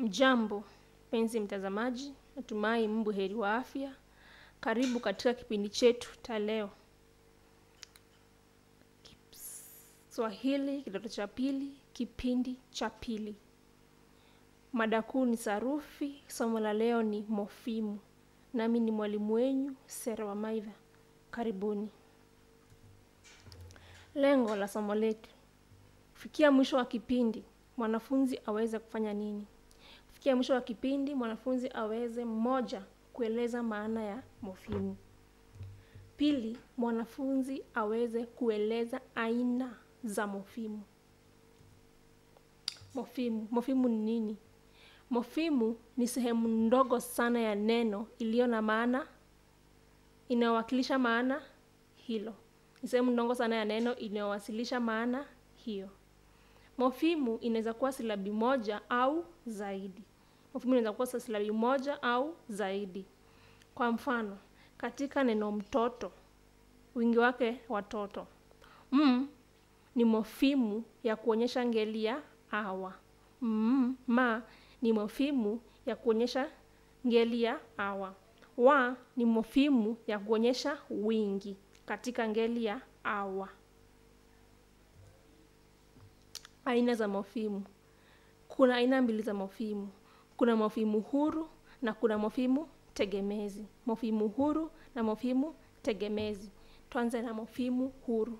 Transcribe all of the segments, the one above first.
Mjambo mpenzi mtazamaji, natumai mbu heri wa afya. Karibu katika kipindi chetu cha leo, Swahili kidato cha pili, kipindi cha pili. Mada kuu ni sarufi. Somo la leo ni mofimu, nami ni mwalimu wenyu Sera wa Maidha. Karibuni. Lengo la somo letu, kufikia mwisho wa kipindi mwanafunzi aweze kufanya nini? Kufikia mwisho wa kipindi mwanafunzi aweze mmoja, kueleza maana ya mofimu. Pili, mwanafunzi aweze kueleza aina za mofimu. Mofimu, mofimu ni nini? Mofimu ni sehemu ndogo sana ya neno iliyo na maana inayowakilisha maana hilo. Ni sehemu ndogo sana ya neno inayowasilisha maana hiyo. Mofimu inaweza kuwa silabi moja au zaidi. Mofimu inaweza kuwa silabi moja au zaidi. Kwa mfano, katika neno mtoto, wingi wake watoto. M ni mofimu ya kuonyesha ngeli ya awa. M, ma ni mofimu ya kuonyesha ngeli ya awa. Wa ni mofimu ya kuonyesha wingi katika ngeli ya awa. Aina za mofimu. Kuna aina mbili za mofimu. Kuna mofimu huru na kuna mofimu tegemezi. Mofimu huru na mofimu tegemezi. Tuanze na mofimu huru.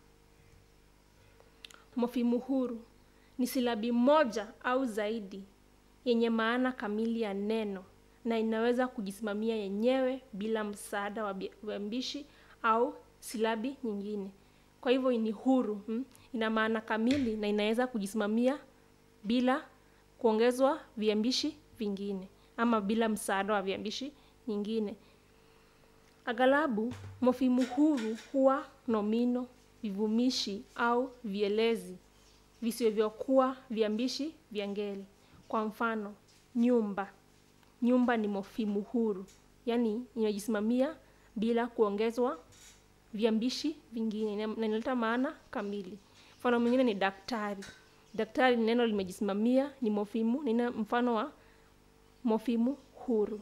Mofimu huru ni silabi moja au zaidi yenye maana kamili ya neno na inaweza kujisimamia yenyewe bila msaada wa viambishi au silabi nyingine. Kwa hivyo ni huru hmm? Ina maana kamili na inaweza kujisimamia bila kuongezwa viambishi vingine ama bila msaada wa viambishi nyingine. Aghalabu mofimu huru huwa nomino, vivumishi au vielezi visivyokuwa viambishi vya ngeli. Kwa mfano, nyumba. Nyumba ni mofimu huru, yaani inajisimamia bila kuongezwa viambishi vingine na inaleta maana kamili. Mfano mwingine ni daktari. Daktari ni neno limejisimamia, ni mofimu, ni mfano wa mofimu huru.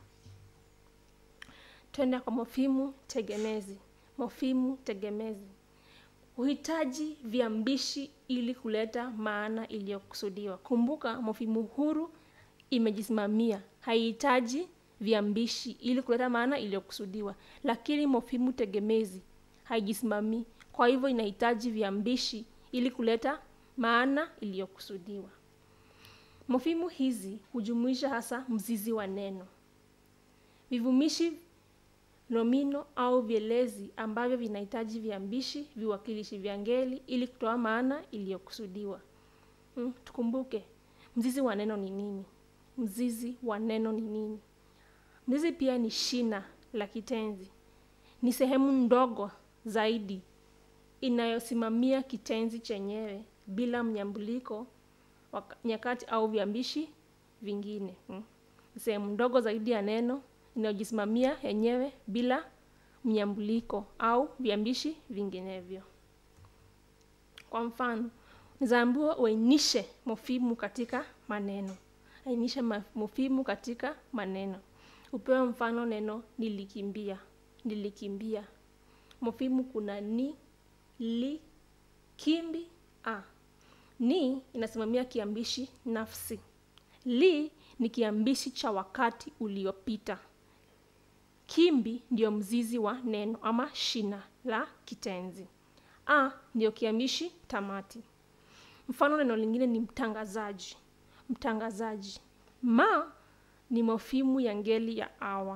Twende kwa mofimu tegemezi. Mofimu tegemezi huhitaji viambishi ili kuleta maana iliyokusudiwa. Kumbuka, mofimu huru imejisimamia, haihitaji viambishi ili kuleta maana iliyokusudiwa, lakini mofimu tegemezi haijisimamii, kwa hivyo inahitaji viambishi ili kuleta maana iliyokusudiwa. Mofimu hizi hujumuisha hasa mzizi wa neno, vivumishi nomino au vielezi ambavyo vinahitaji viambishi, viwakilishi vya ngeli ili kutoa maana iliyokusudiwa. Hmm, tukumbuke mzizi wa neno ni nini? Mzizi wa neno ni nini? Mzizi pia ni shina la kitenzi, ni sehemu ndogo zaidi inayosimamia kitenzi chenyewe bila mnyambuliko nyakati au viambishi vingine. Hmm, sehemu ndogo zaidi ya neno inayojisimamia yenyewe bila mnyambuliko au viambishi vinginevyo. Kwa mfano, nizaambiwa uainishe mofimu katika maneno. Ainisha mofimu katika maneno. Upewe mfano neno nilikimbia. Nilikimbia. Mofimu kuna ni, li, kimbi, a. Ni inasimamia kiambishi nafsi. Li ni kiambishi cha wakati uliopita. Kimbi ndio mzizi wa neno ama shina la kitenzi. A ndio kiambishi tamati. Mfano neno lingine ni mtangazaji. Mtangazaji. Ma ni mofimu ya ngeli ya awa.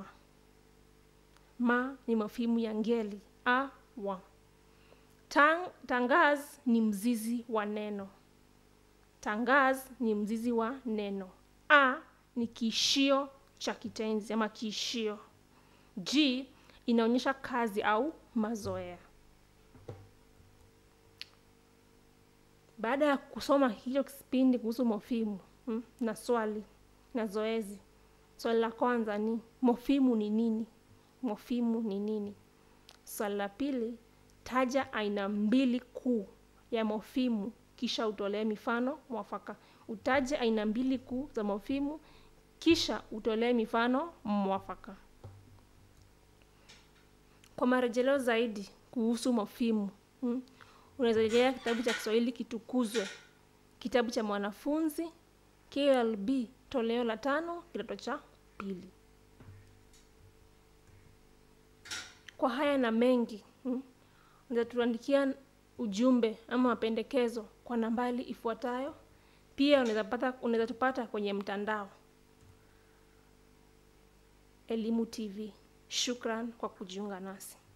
Ma ni mofimu ya ngeli a wa. Tang, tangaz ni mzizi wa neno. Tangaz ni mzizi wa neno. A ni kiishio cha kitenzi ama kiishio. G inaonyesha kazi au mazoea. Baada ya kusoma hicho kipindi kuhusu mofimu hmm, na swali na zoezi, swali la kwanza ni mofimu ni nini? Mofimu ni nini? Swali la pili, taja aina mbili kuu ya mofimu kisha utolee mifano mwafaka. utaje aina mbili kuu za mofimu kisha utolee mifano mwafaka kwa marejeleo zaidi kuhusu mofimu hmm, unaweza rejelea kitabu cha kiswahili kitukuzwe kitabu cha mwanafunzi klb toleo la tano kidato cha pili kwa haya na mengi hmm, unaweza tuandikia ujumbe ama mapendekezo kwa nambari ifuatayo pia unaweza pata unaweza tupata kwenye mtandao elimu tv shukran kwa kujiunga nasi